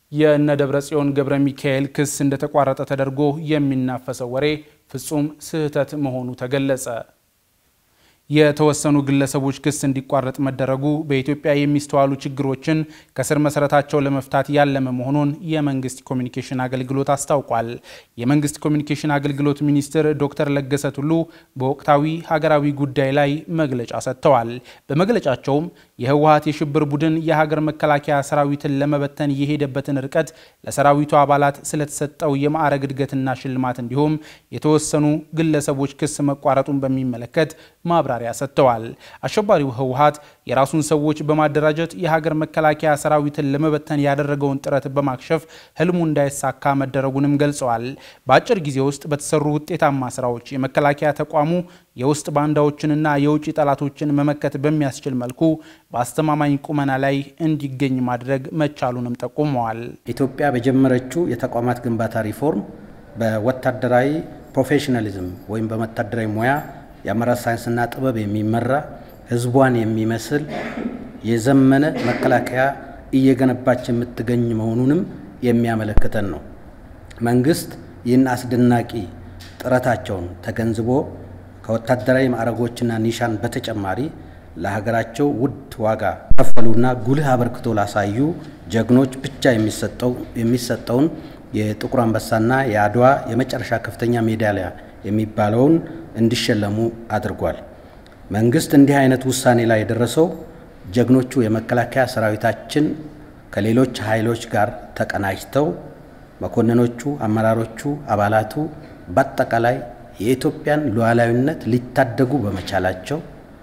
የእነ ደብረ ጽዮን ገብረ ሚካኤል ክስ እንደተቋረጠ ተደርጎ የሚናፈሰው ወሬ ፍጹም ስህተት መሆኑ ተገለጸ። የተወሰኑ ግለሰቦች ክስ እንዲቋረጥ መደረጉ በኢትዮጵያ የሚስተዋሉ ችግሮችን ከስር መሰረታቸው ለመፍታት ያለመ መሆኑን የመንግስት ኮሚኒኬሽን አገልግሎት አስታውቋል። የመንግስት ኮሚኒኬሽን አገልግሎት ሚኒስትር ዶክተር ለገሰ ቱሉ በወቅታዊ ሀገራዊ ጉዳይ ላይ መግለጫ ሰጥተዋል። በመግለጫቸውም የህወሀት የሽብር ቡድን የሀገር መከላከያ ሰራዊትን ለመበተን የሄደበትን ርቀት፣ ለሰራዊቱ አባላት ስለተሰጠው የማዕረግ እድገትና ሽልማት እንዲሁም የተወሰኑ ግለሰቦች ክስ መቋረጡን በሚመለከት ማብራሪያ ሰጥተዋል። አሸባሪው ህወሀት የራሱን ሰዎች በማደራጀት የሀገር መከላከያ ሰራዊትን ለመበተን ያደረገውን ጥረት በማክሸፍ ህልሙ እንዳይሳካ መደረጉንም ገልጸዋል። በአጭር ጊዜ ውስጥ በተሰሩ ውጤታማ ስራዎች የመከላከያ ተቋሙ የውስጥ ባንዳዎችንና የውጭ ጠላቶችን መመከት በሚያስችል መልኩ በአስተማማኝ ቁመና ላይ እንዲገኝ ማድረግ መቻሉንም ጠቁመዋል። ኢትዮጵያ በጀመረችው የተቋማት ግንባታ ሪፎርም በወታደራዊ ፕሮፌሽናሊዝም ወይም በወታደራዊ ሙያ የአመራር ሳይንስና ጥበብ የሚመራ ህዝቧን የሚመስል የዘመነ መከላከያ እየገነባች የምትገኝ መሆኑንም የሚያመለክተን ነው። መንግስት ይህን አስደናቂ ጥረታቸውን ተገንዝቦ ከወታደራዊ ማዕረጎችና ኒሻን በተጨማሪ ለሀገራቸው ውድ ዋጋ ከፈሉና ጉልህ አበርክቶ ላሳዩ ጀግኖች ብቻ የሚሰጠውን የጥቁር አንበሳና የአድዋ የመጨረሻ ከፍተኛ ሜዳሊያ የሚባለውን እንዲሸለሙ አድርጓል። መንግስት እንዲህ አይነት ውሳኔ ላይ የደረሰው ጀግኖቹ የመከላከያ ሰራዊታችን ከሌሎች ኃይሎች ጋር ተቀናጅተው መኮንኖቹ፣ አመራሮቹ፣ አባላቱ በአጠቃላይ የኢትዮጵያን ሉዓላዊነት ሊታደጉ በመቻላቸው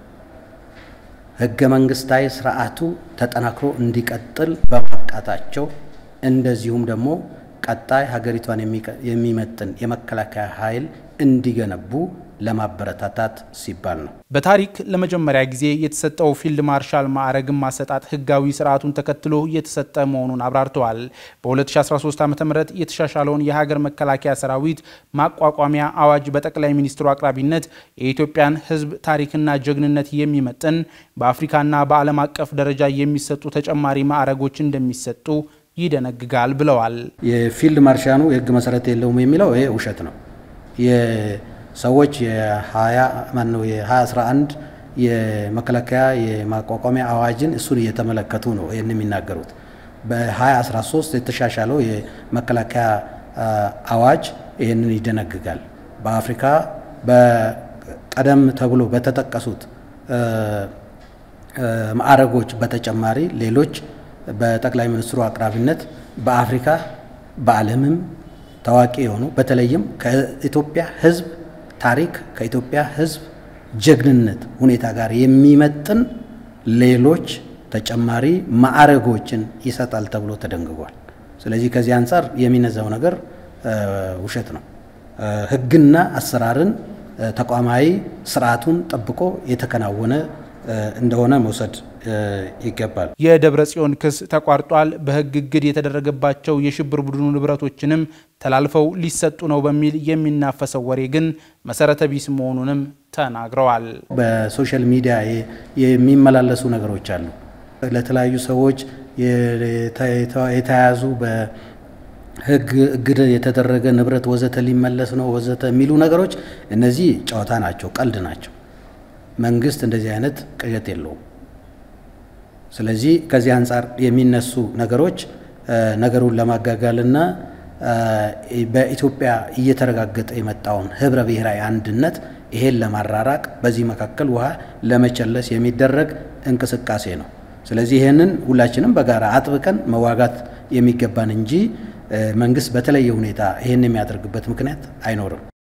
ህገ መንግስታዊ ስርዓቱ ተጠናክሮ እንዲቀጥል በማብቃታቸው እንደዚሁም ደግሞ ቀጣይ ሀገሪቷን የሚመጥን የመከላከያ ኃይል እንዲገነቡ ለማበረታታት ሲባል ነው። በታሪክ ለመጀመሪያ ጊዜ የተሰጠው ፊልድ ማርሻል ማዕረግን ማሰጣጥ ህጋዊ ስርዓቱን ተከትሎ የተሰጠ መሆኑን አብራርተዋል። በ2013 ዓ ም የተሻሻለውን የሀገር መከላከያ ሰራዊት ማቋቋሚያ አዋጅ በጠቅላይ ሚኒስትሩ አቅራቢነት የኢትዮጵያን ህዝብ ታሪክና ጀግንነት የሚመጥን በአፍሪካና በዓለም አቀፍ ደረጃ የሚሰጡ ተጨማሪ ማዕረጎች እንደሚሰጡ ይደነግጋል ብለዋል። የፊልድ ማርሻኑ የህግ መሰረት የለውም የሚለው ይሄ ውሸት ነው። ሰዎች የ2011 የመከላከያ የማቋቋሚያ አዋጅን እሱን እየተመለከቱ ነው ይህን የሚናገሩት። በ2013 የተሻሻለው የመከላከያ አዋጅ ይህንን ይደነግጋል። በአፍሪካ በቀደም ተብሎ በተጠቀሱት ማዕረጎች በተጨማሪ ሌሎች በጠቅላይ ሚኒስትሩ አቅራቢነት በአፍሪካ በዓለምም ታዋቂ የሆኑ በተለይም ከኢትዮጵያ ህዝብ ታሪክ ከኢትዮጵያ ህዝብ ጀግንነት ሁኔታ ጋር የሚመጥን ሌሎች ተጨማሪ ማዕረጎችን ይሰጣል ተብሎ ተደንግጓል። ስለዚህ ከዚህ አንጻር የሚነዛው ነገር ውሸት ነው። ህግና አሰራርን ተቋማዊ ስርዓቱን ጠብቆ የተከናወነ እንደሆነ መውሰድ ይገባል። የደብረ ጽዮን ክስ ተቋርጧል፣ በህግ እግድ የተደረገባቸው የሽብር ቡድኑ ንብረቶችንም ተላልፈው ሊሰጡ ነው በሚል የሚናፈሰው ወሬ ግን መሰረተ ቢስ መሆኑንም ተናግረዋል። በሶሻል ሚዲያ የሚመላለሱ ነገሮች አሉ። ለተለያዩ ሰዎች የተያዙ በህግ እግድ የተደረገ ንብረት ወዘተ ሊመለስ ነው ወዘተ የሚሉ ነገሮች እነዚህ ጨዋታ ናቸው፣ ቀልድ ናቸው። መንግስት እንደዚህ አይነት ቅዠት የለውም። ስለዚህ ከዚህ አንጻር የሚነሱ ነገሮች ነገሩን ለማጋጋልና በኢትዮጵያ እየተረጋገጠ የመጣውን ህብረ ብሔራዊ አንድነት ይሄን ለማራራቅ በዚህ መካከል ውሃ ለመቸለስ የሚደረግ እንቅስቃሴ ነው። ስለዚህ ይህንን ሁላችንም በጋራ አጥብቀን መዋጋት የሚገባን እንጂ መንግስት በተለየ ሁኔታ ይህን የሚያደርግበት ምክንያት አይኖርም።